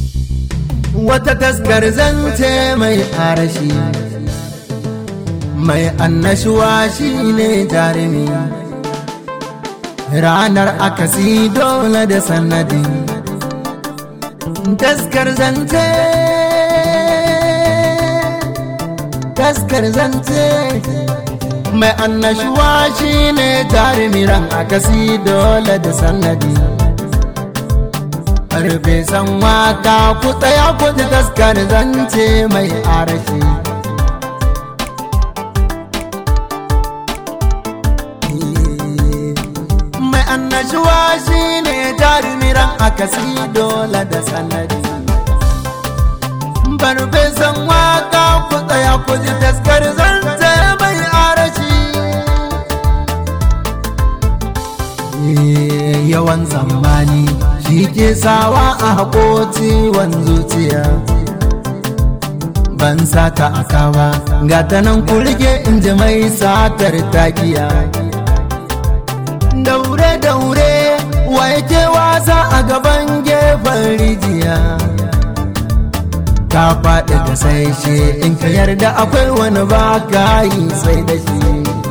wata taskar zance mai arashi mai annashuwa shi ne jarumi ranar akasi dole da sanadi taskar zance taskar zance mai annashuwa shi ne jarumi ran akasi dole da sanadi karfe san waka ku tsaya ku ji taskar zance mai arashi mai annashuwa shi ne jarumiran akasi dole da sanadi barfe san waka ku tsaya ku ji taskar zance mai arashi yawan zamani shi ke sawa a haƙo ciwon zuciya ban sata aka ba ga ta nan ku rike in ji mai satar takiya daure daure wa yake wasa a gaban gefen rijiya ka faɗi da sai shi in ka yarda akwai wani ba ka yi sai da shi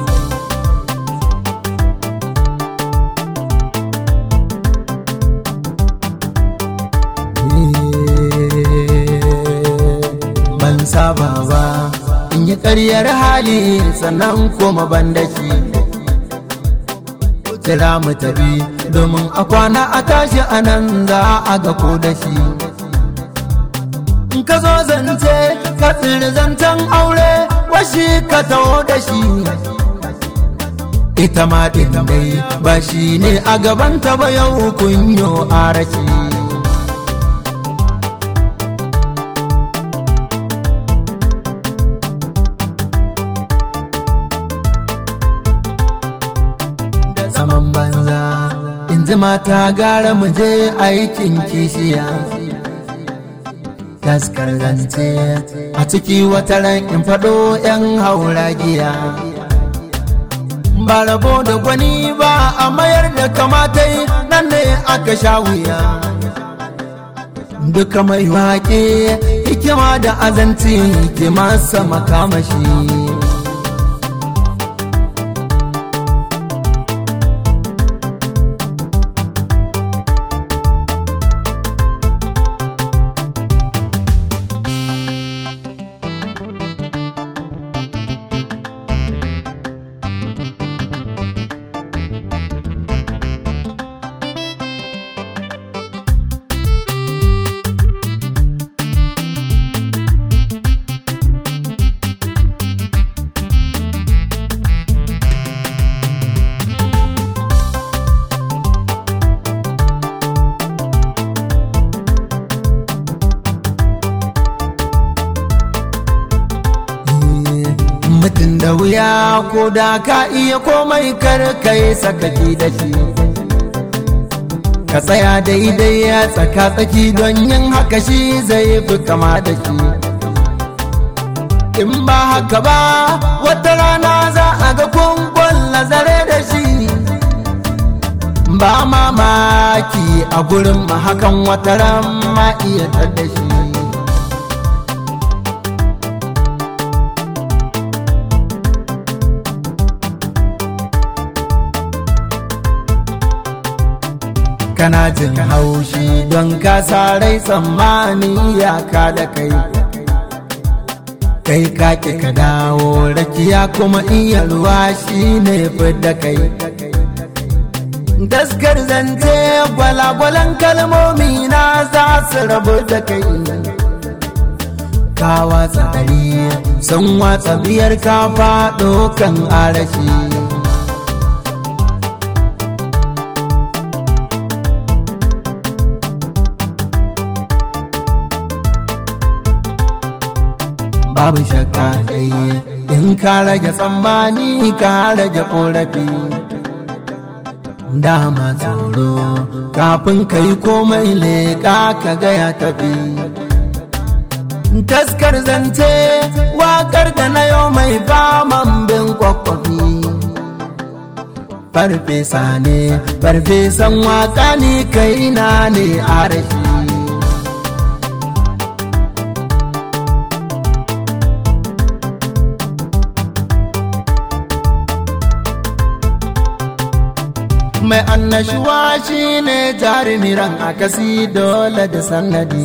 ban saba ba in yi ƙaryar hali sannan koma ban da shi kira mu tafi domin a kwana a tashi a nan za a ga ko da shi in ka zo zance ka tsiri zancen aure washi ka taho da shi ita ma ɗin dai ba shi ne a gabanta ba yau kunyo a rashi zaman banza in ji mata gara mu je aikin kishiya taskar zance a ciki wata ran in faɗo 'yan hauragiya ba rabo da gwani ba a mayar da kamatai nan ne aka sha wuya duka mai waƙe hikima da azanci ke masa makamashi mutum da wuya ko da ka iya komai kar kai sakaki da shi ka tsaya daidai ya tsaka tsaki don yin haka shi zai fi kama da shi in ba haka ba wata rana za a ga kunkun lazare da shi ba mamaki a gurin hakan wata ran ma iya da shi kana jin haushi don ka rai tsammani ya ka da kai kai kake ka dawo rakiya kuma iya ruwa shi ne da kai daskar zance gwalagwalan kalmomi na za su rabu da kai ka watsa ɗari sun watsa biyar ka faɗo kan arashi babu shakka dai in ka rage tsammani ka rage korafi dama tsoro kafin ka yi komai leƙa ka gaya tafi taskar zance wakar da na yau mai faman bin kwakwafi farfesa ne farfesan waka ne kai na ne a rashi mai annashuwa shi ne jarumiran akasi dole da sannadi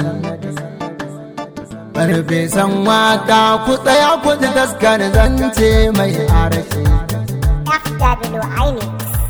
farfesan waka ku tsaya ku ji taskar zance mai arashi FW Inix.